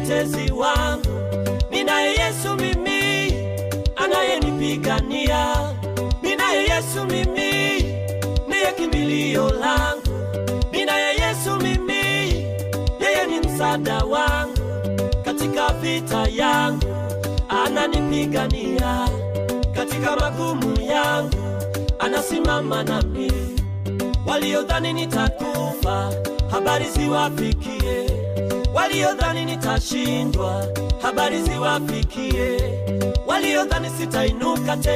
mtetezi wangu, ninaye Yesu mimi anayenipigania, ninaye Yesu mimi ndiye kimbilio langu, ninaye Yesu mimi, yeye ni msaada wangu katika vita yangu, ananipigania katika magumu yangu, anasimama nami. Waliodhani nitakufa, habari ziwafikie. Waliodhani nitashindwa, habari ziwafikie. Waliodhani sitainuka tena